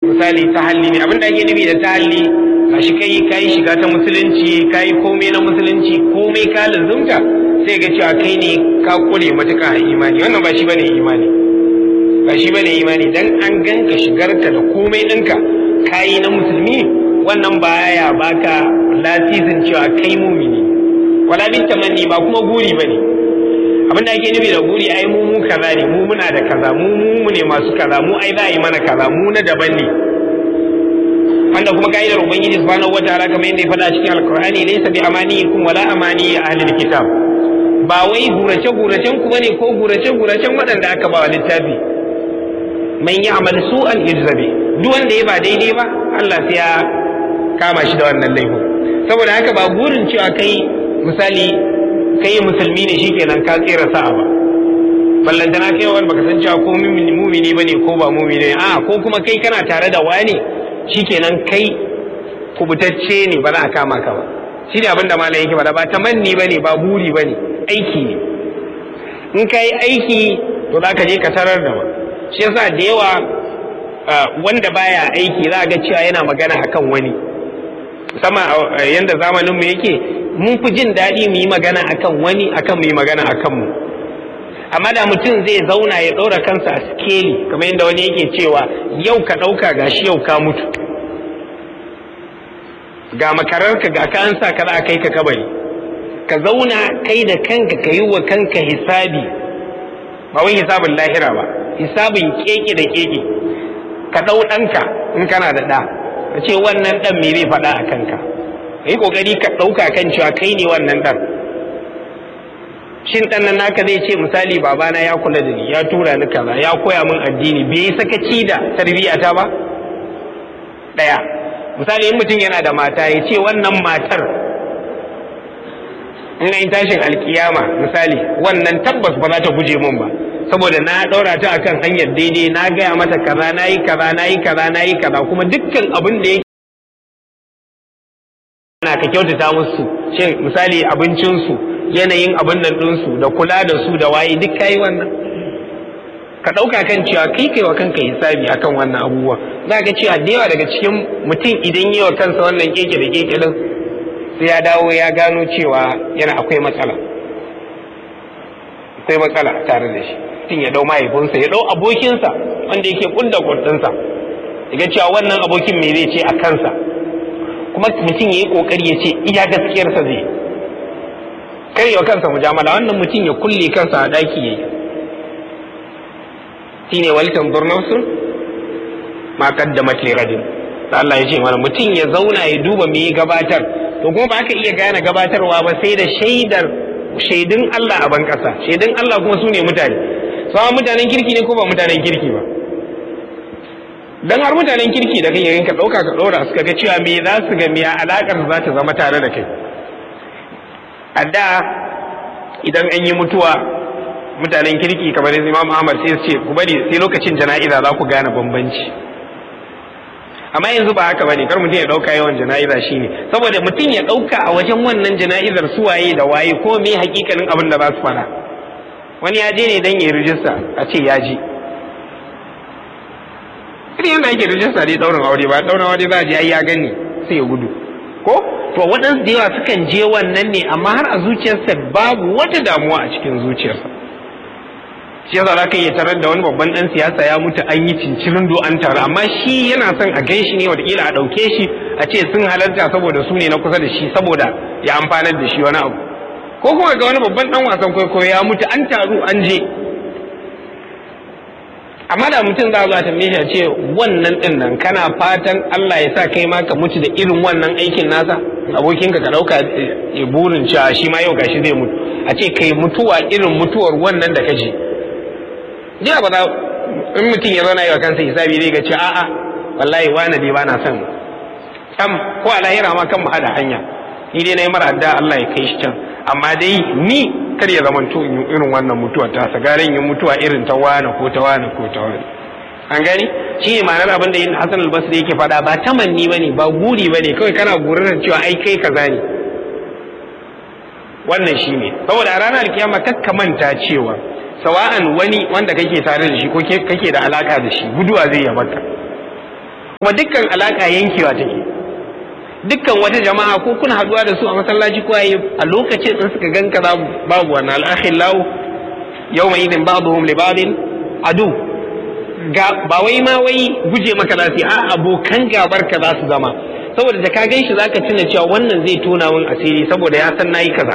misali tahalli ne abinda ake nufi da tahalli a shi kai kai shiga ta musulunci kai komai na musulunci komai ka lazumta sai ga cewa kai ne ka kure matuƙa a imani wannan ba shi bane imani ba shi bane imani dan an ganka shigarka da komai ɗinka kayi na musulmi wannan baya baka lasisin cewa kai mumini wala bin tamanni ba kuma guri bane abin da ake nufi da guri ai mu mu kaza ne mu muna da kaza mu mu ne masu kaza mu ai za a yi mana kaza mu na daban ne wanda kuma ka'idar ubangiji subhanahu wataala kamar yadda ya faɗa cikin alqur'ani laysa bi amaniyikum wala amani ahli kitab ba wai gurace guracen ku bane ko gurace guracen waɗanda aka ba wa littafi man ya'mal su'an yujzabi duk wanda ya ba daidai ba Allah sai ya kama shi da wannan laifin saboda haka ba burin cewa kai misali kai musulmi ne shikenan ka tsira sa'a ba ballantana kai wani baka san cewa ko mumini bane ko ba mumini ne a ko kuma kai kana tare da wani shikenan kai kubutacce ne ba za a kama ka ba shi ne abin da malam yake faɗa ba tamanni bane ba buri bane aiki ne in ka yi aiki to za ka je ka tarar da ba shi yasa da yawa wanda baya aiki za ga cewa yana magana akan wani musamman yanda zamanin mu yake mun fi jin daɗi mu yi magana akan wani akan mu yi magana akan mu amma da mutum zai zauna ya ɗora kansa a skeli kamar yadda wani yake cewa yau ka ɗauka gashi yau ka mutu ga makararka ga ka an sa ka za a kai ka kabari ka zauna kai da kanka ka yi wa kanka hisabi ba wai hisabin lahira ba hisabin keke da keke ka ɗau ɗanka in kana da ɗa ka ce wannan ɗan me zai faɗa a kanka ka yi ƙoƙari ka ɗauka kan cewa kai ne wannan ɗan shin ɗan nan naka zai ce misali babana ya kula da ni ya tura ni kaza ya koya min addini bai yi sakaci da tarbiyyata ba ɗaya misali in mutum yana da mata ya ce wannan matar in yi tashin alkiyama misali wannan tabbas ba za ta guje min ba saboda na ɗaura ta akan hanyar daidai na gaya mata kaza na yi kaza na yi kaza na yi kaza kuma dukkan abin da yake na ka kyautata musu shin misali abincinsu yanayin abin nan ɗinsu da kula da su da waye duk kayi wannan ka ɗauka kan cewa kai kai wa kanka hisabi akan wannan abubuwa za ka cewa da yawa daga cikin mutum idan yi wa kansa wannan keke da keke din sai ya dawo ya gano cewa yana akwai matsala akwai matsala tare da shi mutum ya dau mahaifinsa ya dau abokinsa wanda yake kunda kundinsa ya cewa wannan abokin me zai ce a kansa kuma mutum ya yi kokari ya ce iya gaskiyarsa zai kare wa kansa mujamala wannan mutum ya kulle kansa a daki yayi shine walitan nafsun ma qaddamat li gadin Allah ya ce mana mutum ya zauna ya duba me ya gabatar to kuma ba ka iya gane gabatarwa ba sai da shaidar shaidun Allah a ban kasa shaidun Allah kuma su ne mutane sama mutanen kirki ne ko ba mutanen kirki ba dan har mutanen kirki da kai ka dauka ka dora suka ga cewa me za su ga me alakar za ta zama tare da kai a da idan an yi mutuwa mutanen kirki kamar Imam Ahmad sai su ce ku bari sai lokacin jana'iza za ku gane bambanci amma yanzu ba haka bane kar mutum ya dauka yawan jana'iza shine saboda mutum ya dauka a wajen wannan jana'izar su waye da waye ko me hakikanin abin da za su fara wani ya je ne dan ya rijista a ce ya je irin yadda ake rijista dai daurin aure ba daurin aure za a je ai ya gani sai ya gudu ko to waɗansu da yawa sukan je wannan ne amma har a zuciyarsa babu wata damuwa a cikin zuciyarsa shi yasa za ka iya tarar da wani babban ɗan siyasa ya mutu an yi cincirin do an taru amma shi yana son a gan shi ne watakila a ɗauke shi a ce sun halarta saboda su ne na kusa da shi saboda ya amfanar da shi wani abu ko kuma ga wani babban ɗan wasan kwaikwayo ya mutu an taru an je amma da mutum za a tambaye shi a ce wannan ɗin nan kana fatan Allah ya sa kai ma ka mutu da irin wannan aikin nasa abokinka ka ɗauka ya burin cewa shi ma yau gashi zai mutu a ce kai mutuwa irin mutuwar wannan da ka je jiya ba za in mutum ya zauna yi wa kansa hisabi zai ga ce a'a wallahi wani dai ba na son sam ko a lahira ma kan mu hada hanya ni dai na yi mara adda Allah ya kai shi can amma dai ni kar ya zamanto in irin wannan mutuwa ta sa garin yin mutuwa irin ta wani ko ta wani ko ta wani an gani shi ne ma'anar abin da yin Hassan al-Basri yake faɗa ba tamanni bane ba guri bane kawai kana gurin cewa ai kai kaza ne wannan shi ne saboda a ranar kiyama kakka manta cewa sawa'an wani wanda kake tare da shi ko kake da alaka da shi guduwa zai ya baka kuma dukkan alaka yankewa take dukkan wata jama'a ko kuna haduwa da su a masallaci ko ayi a lokacin in suka ganka za babu wannan al-akhillau yawma idin ba'dhum li ba'din adu ga ba wai ma wai guje maka za su a abokan gabar ka za su zama saboda da ka gan shi zaka tuna cewa wannan zai tona min asiri saboda ya san nayi kaza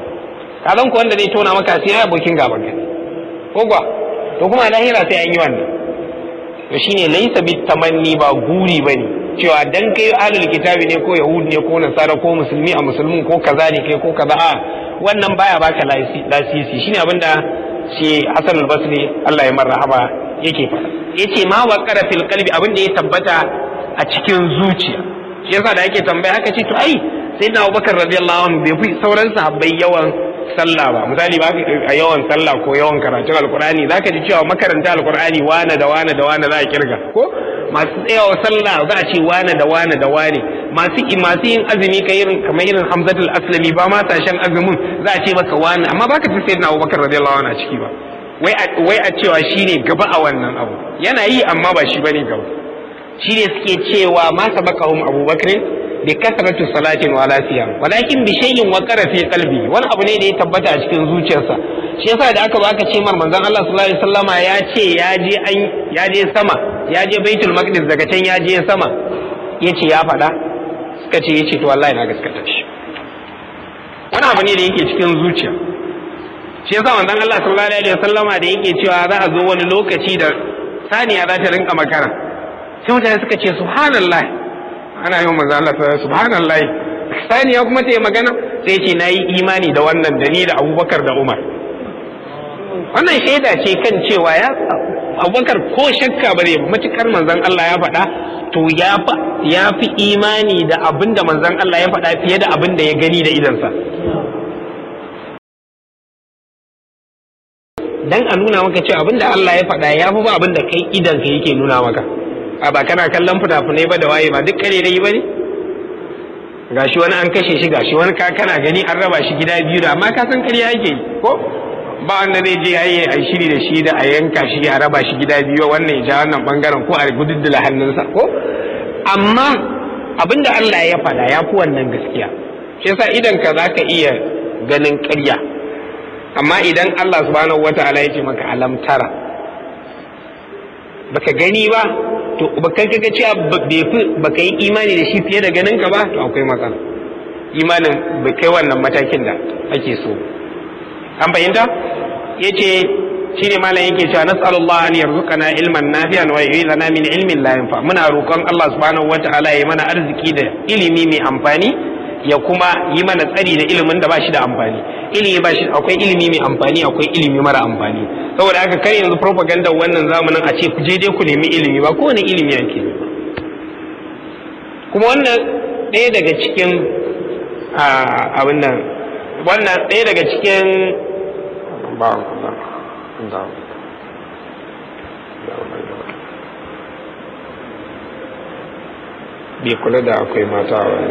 ka zan ko wanda zai tona maka asiri abokin gabar ka ko gwa to kuma lahira sai an yi wannan to shine laysa bit tamanni ba guri bane cewa dan kai ahlul kitabi ne ko yahudi ne ko nasara ko musulmi a musulmin ko kaza ne kai ko kaza a wannan baya baka lasisi shine abinda shi Hassan al-Basri Allah ya marhaba yake faɗa yace ma waqara fil qalbi abinda ya tabbata a cikin zuciya shi yasa da yake tambaya haka ce to ai sayyidina Abubakar radiyallahu anhu bai fi sauran sahabbai yawan sallah ba misali ba a yawan sallah ko yawan karatun alkur'ani zaka ji cewa makaranta alkur'ani wane da wane da wane za a kirga ko masu tsayawa sallah za a ce wane da wane da wane masu masu yin azumi ka irin kamar irin hamzatul aslami ba ma sashen azumin za a ce maka wane amma baka ji sayyidina abubakar radiyallahu anhu a ciki ba wai a wai a cewa shine gaba a wannan abu yana yi amma ba shi bane gaba shine suke cewa ma sabaqahum abubakar bi kasratu salatin wala siyam walakin bi shay'in waqara fi qalbi wani abu ne da ya tabbata a cikin zuciyarsa shi yasa da aka baka ce mar manzon Allah sallallahu alaihi wasallama ya ce ya je an ya je sama ya je baitul maqdis daga can ya je sama yace ya faɗa suka ce yace to wallahi na gaskata shi wani abu ne da yake cikin zuciya shi yasa manzon Allah sallallahu alaihi wasallama da yake cewa za a zo wani lokaci da saniya za ta rinka makara sai mutane suka ce subhanallah ana yi manzo Allah ta subhanallah saniya kuma ta yi magana sai ce na yi imani da wannan da ni da abubakar da umar wannan shaida ce kan cewa ya abubakar ko shakka bare matukar manzon Allah ya faɗa to ya fi imani da abin da manzon Allah ya faɗa fiye da abin da ya gani da idansa dan a nuna maka cewa abin da Allah ya faɗa ya fi ba abin da kai idanka yake nuna maka a ba kana kallon fina-finai ba da waye ba duk kare dai ba ne gashi wani an kashe shi gashi wani ka kana gani an raba shi gida biyu da amma ka san ƙarya yake yi ko ba wanda zai je yayi a shiri da shi da a yanka shi a raba shi gida biyu wannan ya ja wannan bangaren ko a gududdula hannunsa ko amma abinda Allah ya faɗa ya fi wannan gaskiya shi yasa idan ka zaka iya ganin ƙarya amma idan Allah subhanahu wataala ya ce maka alam tara baka gani ba to baka kaga cewa baka yi imani da shi fiye da ganin ka ba to akwai matsala imanin bai kai wannan matakin da ake so an fahimta yace shine malam yake cewa nas'alullah an yarzuqana ilman nafi'an wa yu'idana min ilmin la yanfa muna roƙon Allah subhanahu wata'ala ya mana arziki da ilimi mai amfani ya kuma yi mana tsari da ilimin da ba shi da amfani ilimi ba shi akwai ilimi mai amfani akwai ilimi mara amfani saboda haka kar yanzu propaganda wannan zamanin a ce ku je dai ku nemi ilimi ba kowane ilimi yake kuma wannan ɗaya daga cikin abin nan wannan ɗaya daga cikin bai kula da akwai mata a wani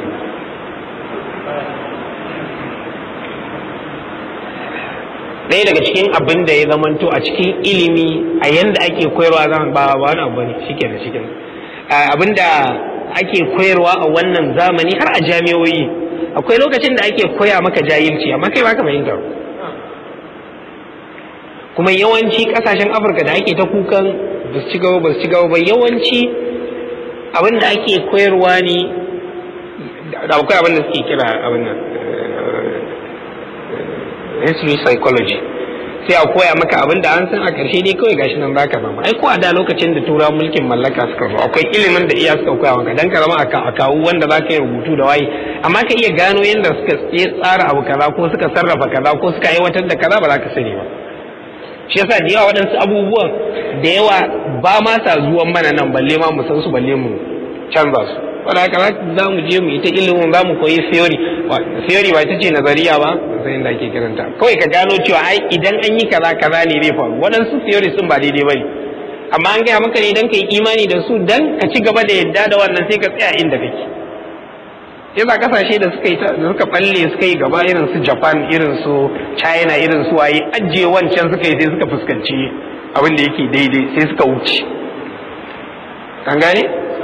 ɗaya daga cikin abin da ya zamanto a cikin ilimi a yanda ake koyarwa zan ba ba wani abu ne shike da shike abin da ake koyarwa a wannan zamani har a jami'oyi akwai lokacin da ake koya maka jahilci amma kai baka fahimta kuma yawanci kasashen afirka da ake ta kukan ba su ci gaba ba su ci gaba ba yawanci abin da ake koyarwa ne da akwai abin da suke kira abin nan history psychology sai a koya maka abin da an san a ƙarshe dai kawai gashi nan baka zama ai ko a da lokacin da tura mulkin mallaka suka zo akwai ilimin da iya suka koya maka dan ka zama a kawu wanda zaka yi rubutu da waye amma ka iya gano yadda suka tsara abu kaza ko suka sarrafa kaza ko suka aiwatar da kaza ba za ka sani ba shi yasa da yawa waɗansu abubuwan da yawa ba ma sa zuwan mana nan balle ma mu san su balle mu canza su wanda haka za mu je mu yi ta ilimin za mu koyi theory theory ba ita ce nazariya ba sai da ake kiranta kawai ka gano cewa ai idan an yi kaza kaza ne zai faru waɗansu theory sun ba daidai bane amma an gaya maka ne idan ka yi imani da su dan ka ci gaba da yadda da wannan sai ka tsaya inda kake sai ba kasashe da suka yi da suka balle suka yi gaba irin su Japan irin su China irin su waye ajiye wancan suka yi sai suka fuskanci abin da yake daidai sai suka wuce kan gane